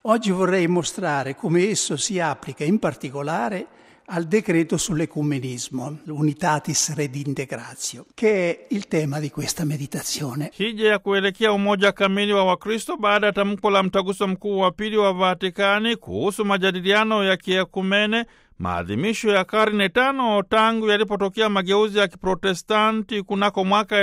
Oggi vorrei mostrare come esso si applica in particolare al decreto sull'ecumenismo, l'Unitatis Redintegratio, che è il tema di questa meditazione. Hija ya kuelekea umoja kamili wa Wakristo baada ya tamko la mtaguso mkuu wa pili wa Vatikani kuhusu majadiliano ya kiekumene, maadhimisho ya karne tano tangu yalipotokea mageuzi ya Kiprotestanti kunako mwaka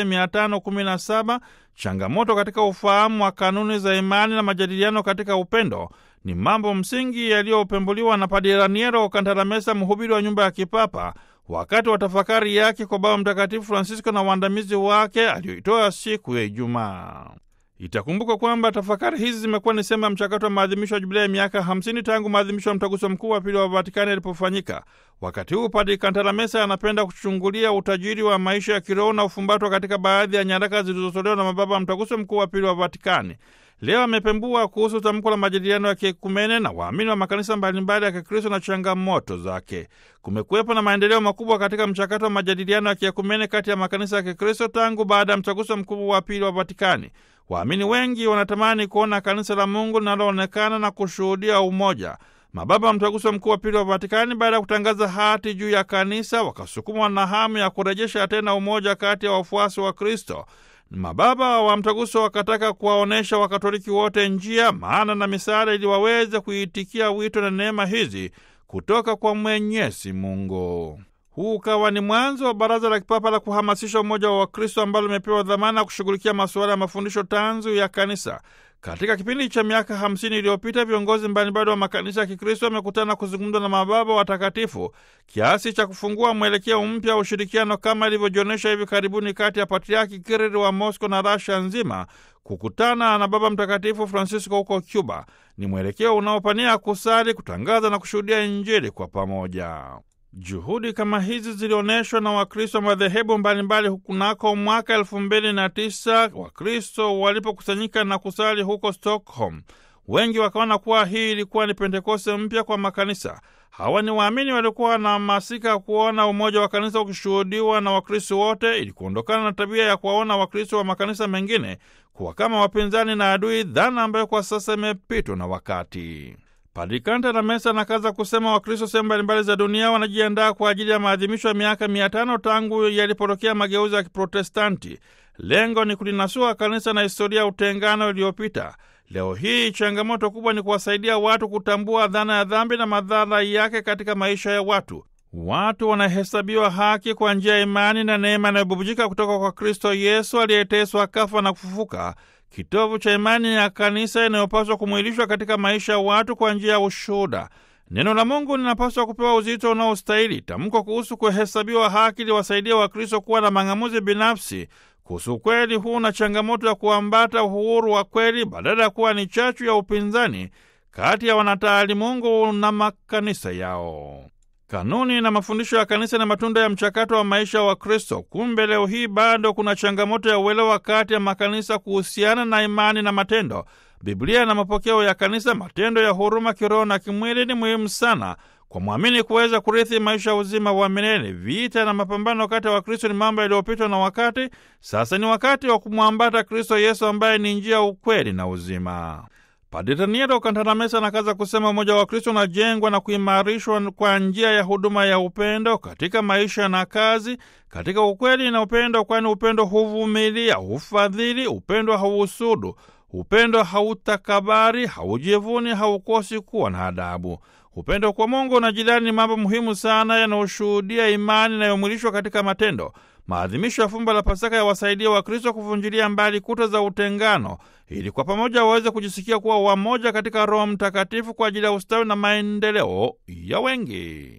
1517, changamoto katika ufahamu wa kanuni za imani na majadiliano katika upendo ni mambo msingi yaliyopembuliwa na Padre Raniero Kantalamesa, mhubiri wa nyumba ya kipapa, wakati wa tafakari yake kwa Baba Mtakatifu Francisco na waandamizi wake aliyoitoa siku ya Ijumaa. Itakumbuka kwamba tafakari hizi zimekuwa ni sehemu ya mchakato wa maadhimisho ya jubilei ya miaka 50 tangu maadhimisho ya mtaguso mkuu wa pili wa Vatikani yalipofanyika. Wakati huu Padre Kantalamesa anapenda kuchungulia utajiri wa maisha ya kiroho na ufumbatwa katika baadhi ya nyaraka zilizotolewa na mababa wa mtaguso mkuu wa pili wa Vatikani. Leo amepembua kuhusu tamko la majadiliano ya kiekumene na waamini wa makanisa mbalimbali ya Kikristo na changamoto zake. Kumekuwepo na maendeleo makubwa katika mchakato wa majadiliano ya kiekumene kati ya makanisa ya Kikristo tangu baada ya mtaguso mkuu wa pili wa Vatikani. Waamini wengi wanatamani kuona kanisa la Mungu linaloonekana na kushuhudia umoja. Mababa wa mtaguso mkuu wa pili wa Vatikani, baada ya kutangaza hati juu ya kanisa, wakasukumwa na hamu ya kurejesha tena umoja kati ya wafuasi wa Kristo. Mababa wa mtaguso wakataka kuwaonyesha Wakatoliki wote njia, maana na misaada ili waweze kuitikia wito na neema hizi kutoka kwa Mwenyezi Mungu. Huu ukawa ni mwanzo wa Baraza la Kipapa la kuhamasisha umoja wa Wakristo ambalo limepewa dhamana ya kushughulikia masuala ya mafundisho tanzu ya kanisa. Katika kipindi cha miaka hamsini iliyopita viongozi mbalimbali wa makanisa ya Kikristo wamekutana kuzungumza na mababa watakatifu kiasi cha kufungua mwelekeo mpya wa ushirikiano kama ilivyojionyesha hivi karibuni kati ya Patriaki Kirili wa Mosco na Rasia nzima kukutana na Baba Mtakatifu Francisco huko Cuba. Ni mwelekeo unaopania kusali, kutangaza na kushuhudia Injili kwa pamoja. Juhudi kama hizi zilionyeshwa na Wakristo wa madhehebu mbalimbali kunako mwaka elfu mbili na tisa Wakristo walipokusanyika na kusali huko Stockholm. Wengi wakaona kuwa hii ilikuwa ni Pentekoste mpya kwa makanisa. Hawa ni waamini waliokuwa wanahamasika kuona umoja wa kanisa ukishuhudiwa na Wakristo wote ili kuondokana na tabia ya kuwaona Wakristo wa makanisa mengine kuwa kama wapinzani na adui, dhana ambayo kwa sasa imepitwa na wakati. Padri Kantalamesa anakaza kusema Wakristo sehemu mbalimbali za dunia wanajiandaa kwa ajili ya maadhimisho ya miaka mia tano tangu yalipotokea mageuzi ya Kiprotestanti. Lengo ni kulinasua kanisa na historia ya utengano iliyopita. Leo hii changamoto kubwa ni kuwasaidia watu kutambua dhana ya dhambi na madhara yake katika maisha ya watu. Watu wanahesabiwa haki kwa njia ya imani na neema inayobubujika kutoka kwa Kristo Yesu aliyeteswa, kafa na kufufuka kitovu cha imani ya kanisa inayopaswa kumwilishwa katika maisha ya watu kwa njia ya ushuhuda. Neno la Mungu linapaswa kupewa uzito unaostahili. Tamko kuhusu kuhesabiwa haki liwasaidia Wakristo kuwa na mang'amuzi binafsi kuhusu ukweli huu na changamoto ya kuambata uhuru wa kweli badala ya kuwa ni chachu ya upinzani kati ya wanataalimungu na makanisa yao. Kanuni na mafundisho ya kanisa na matunda ya mchakato wa maisha wa Kristo. Kumbe leo hii bado kuna changamoto ya uelewa kati ya makanisa kuhusiana na imani na matendo. Biblia na mapokeo ya kanisa, matendo ya huruma kiroho na kimwili ni muhimu sana kwa mwamini kuweza kurithi maisha ya uzima wa milele. Vita na mapambano kati ya Wakristo ni mambo yaliyopitwa na wakati. Sasa ni wakati wa kumwambata Kristo Yesu ambaye ni njia, ukweli na uzima. Padre Raniero Kantalamesa anakaza kusema umoja wa Kristo unajengwa na kuimarishwa kwa njia ya huduma ya upendo katika maisha na kazi, katika ukweli na upendo, kwani upendo huvumilia, hufadhili, upendo hauhusudu, upendo hautakabari, haujivuni, haukosi kuwa na adabu. Upendo kwa Mungu na jirani ni mambo muhimu sana yanayoshuhudia imani inayomwilishwa katika matendo. Maadhimisho ya fumbo la Pasaka yawasaidia Wakristo kuvunjilia mbali kuta za utengano ili kwa pamoja waweze kujisikia kuwa wamoja katika Roho Mtakatifu kwa ajili ya ustawi na maendeleo ya wengi.